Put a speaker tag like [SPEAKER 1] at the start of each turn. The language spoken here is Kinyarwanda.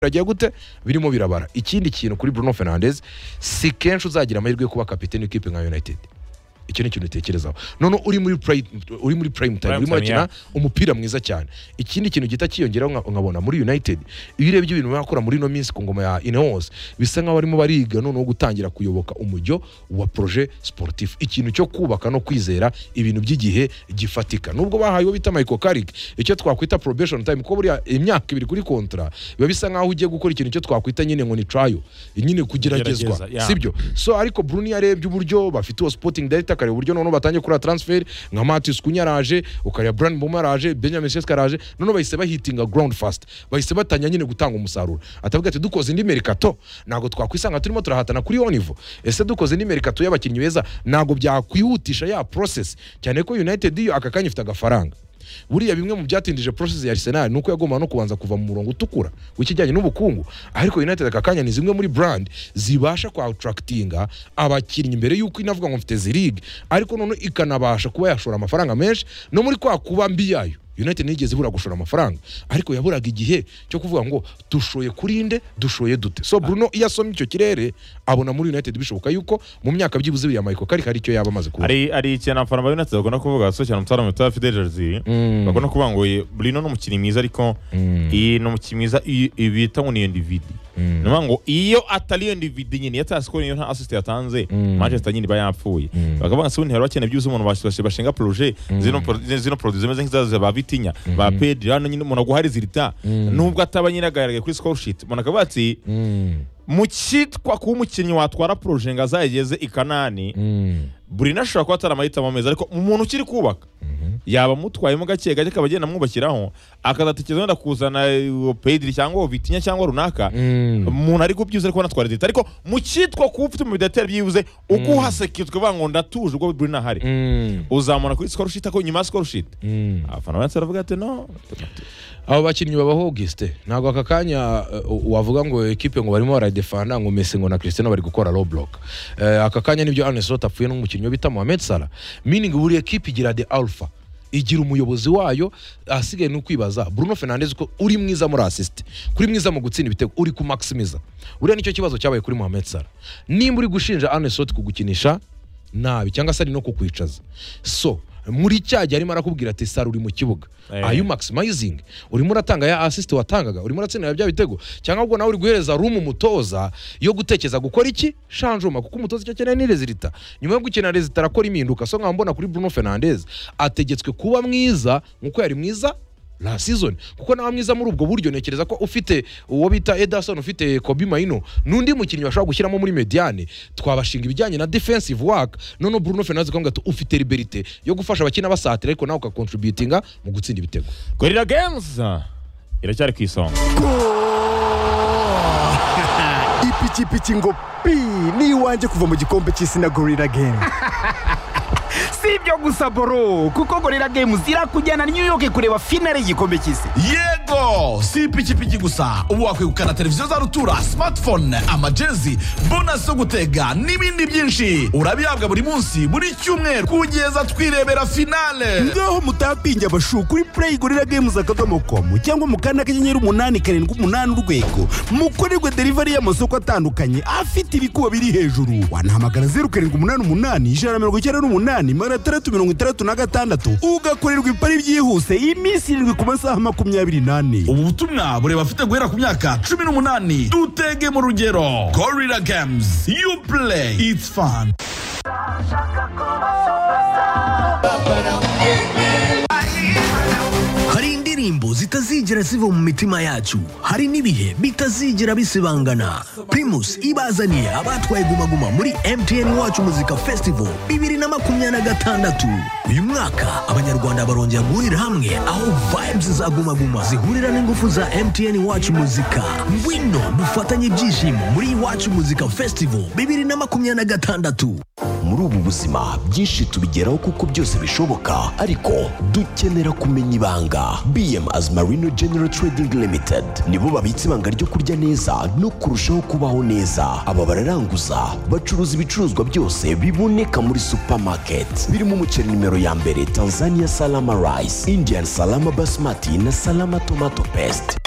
[SPEAKER 1] biragiye gute birimo birabara ikindi kintu kuri Bruno Fernandes si kenshi uzagira amahirwe yo kuba kapiteni w'ikipe nka United icyo ni ikintu utekerezaho noneho uri muri prime uri muri prime time
[SPEAKER 2] Prime
[SPEAKER 1] urimo
[SPEAKER 2] time,
[SPEAKER 1] urakina umupira mwiza cyane ikindi kintu gihita kiyongeraho nka- nkabona muri United iyo urebye ibintu bakora muri ino minsi ku ngoma ya Ineos bisa nk'aho barimo bariga noneho gutangira kuyoboka umujyo wa projet sportif ikintu cyo kubaka no kwizera ibintu by'igihe gifatika nubwo bahaye uwo bita Michael Carrick icyo twakwita probation time kuko buriya imyaka ibiri kuri kontra biba bisa nk'aho ugiye gukora ikintu cyo twakwita nyine ngo ni trial nyine kugeragezwa
[SPEAKER 2] Kugerageza, yeah.
[SPEAKER 1] sibyo so ariko Bruni yarebye uburyo bafite uwo sporting director akareba uburyo noneho batangiye kureba transfer nka Matis Kunya araje ukareba Brian Mboma araje Benjamin Seska araje noneho bahise bahitinga ground fast bahise batanya nyine gutanga umusaruro atavuga ati dukoze indi merikato ntabwo twakwisanga turimo turahatana kuri yo nivo ese dukoze indi merikato y'abakinnyi beza ntabwo byakwihutisha ya process cyane ko United yo aka kanya ifite agafaranga buriya bimwe mu byatindije process ya Arsenal nuko yagomba no kubanza kuva mu murongo utukura w'ikijyanye n'ubukungu ariko United aka kanya ni zimwe muri brand zibasha kwa attractinga abakinnyi mbere yuko inavuga ngo mfite zirige ariko none ikanabasha kuba yashora amafaranga menshi no muri kwa kuba mbi yayo United nigeze ibura gushora amafaranga ariko yaburaga igihe cyo kuvuga ngo dushoye kuri nde dushoye dute so Bruno iyo asomye icyo kirere abona muri United bishoboka yuko mu myaka byibuze biriya Michael Carrick hari icyo yaba amaze kuba
[SPEAKER 2] hari hari ikintu abafana ba United bakunda kuvuga so cyane umutara muto wa Fidelity bakunda kuvuga ngo "Ye, Bruno ni umukinnyi mwiza ariko iyi ni umukinnyi mwiza iyi- iyi bita ngo ni individi ni ukuvuga ngo iyo atari iyo individi nyine iyo atasikora iyo nta assist yatanze Manchester nyine iba yapfuye bakavuga ngo se ubu ntibakene byuzuye umuntu bas- bas- bashinga projet zino pro- zino produit zimeze nk'izaza ba Vitinha ba Pedri hano nyine umuntu aguha resultat nubwo ataba nyine agaragaye kuri score sheet umuntu akavuga ati mu cyitwa kuba umukinnyi watwara proje ngo azayigeze i kanani burina ashobora kuba atari amahitamo meza ariko umuntu ukiri kubaka yaba amutwayemo gake gake akaba agenda amwubakiraho akazatekereza wenda kuzana uwo pediri cyangwa uwo vitinya cyangwa runaka umuntu ari kubyibuze ariko anatwara leta ariko mu cyitwa kuba ufite umubidateri byibuze uko uhasekitswe ukavuga ngo ndatuje ubwo burina ahari uzamubona kuri sikoru shiti ako nyuma ya sikoru shiti abafana benshi baravuga ati no
[SPEAKER 1] abo bakinnyi babaho Auguste ntabwo aka kanya uh, wavuga ngo ekipe ngo barimo baradefanda ngo Messi ngo na Cristiano bari gukora low block Eh, aka kanya nibyo Arne Slot apfuye n'umukinnyi wo bita Mohamed Salah meaning buri ekipe igira the alpha igira umuyobozi wayo ahasigaye ni ukwibaza Bruno Fernandes ko uri mwiza muri assist kuri mwiza mu gutsinda ibitego uri ku maximiza buriya nicyo kibazo cyabaye kuri Mohamed Salah nimba uri gushinja Arne Slot kugukinisha nabi cyangwa se ari no kukwicaza so muri cya gihe arimo arakubwira ati Salah uri mu kibuga
[SPEAKER 2] Eh.
[SPEAKER 1] are you maximizing urimo uratanga ya assist watangaga urimo uratsinda bya bitego cyangwa ubwo nawe uri guhereza room umutoza yo gutekereza gukora iki shanjoma kuko umutoza icyo akeneye ni resultat nyuma yo gukina resultat arakora impinduka so nkaba mbona kuri Bruno Fernandes ategetswe kuba mwiza nkuko yari mwiza la season kuko nawe mwiza muri ubwo buryo ntekereza ko ufite uwo bita Ederson ufite Kobe Maino n'undi mukinnyi bashobora gushyiramo muri mediane twabashinga ibijyanye na defensive work noneho Bruno Fernandes akavuga ati ufite liberite yo gufasha abakina basatira ariko nawe ukakontributinga mu gutsinda ibitego
[SPEAKER 2] gorira games iracyari ku isonga
[SPEAKER 3] ipikipiki ngo pi ni iwanjye kuva mu gikombe cy'isi na gorira gemu
[SPEAKER 4] si ibyo gusa boro kuko gorira games irakujyana new york kureba finale y'igikombe cy'isi
[SPEAKER 5] yego si ipikipiki gusa ubu wakwegukana televiziyo za rutura smartphone amajezi bonasi zo gutega n'ibindi byinshi urabihabwa buri munsi buri cyumweru kugeza twirebera finale
[SPEAKER 3] ngaho mutapinge abashu kuri play gorira games akadomo komu cyangwa mu kanda kanyenyeri umunani karindwi umunani urwego mukorerwe delivery y'amasoko atandukanye afite ibikuba biri hejuru wanahamagara zeru karindwi umunani umunani ijana na mirongo icyenda n'umunani magana atandatu mirongo itandatu na gatandatu ugakorerwa ipari byihuse iminsi irindwi ku masaha makumyabiri n'ane
[SPEAKER 5] ubu butumwa bureba abafite guhera ku myaka cumi n'umunani dutege mu rugero gorira games you play it's fun
[SPEAKER 6] hari indirimbo zitazigera ziva mu mitima yacu hari n'ibihe bitazigera bisibangana primus ibazaniye abatwaye gumaguma muri mtn wacu muzika festival bibiri na makumyabiri na gatandatu uyu mwaka abanyarwanda barongera guhurira hamwe aho vibes za gumaguma zihurira n'ingufu za mtn wacu muzika ngwino dufatanye ibyishimo muri wacu muzika festival bibiri na makumyabiri na gatandatu muri ubu buzima byinshi tubigeraho kuko byose bishoboka ariko dukenera kumenya ibanga bm as marino general trading limited nibo babitse ibanga ryo kurya neza no kurushaho kubaho neza aba bararanguza bacuruza ibicuruzwa byose biboneka muri supermarket birimo umuceri nimero ya mbere tanzania salama rice indian salama basmati na salama tomato paste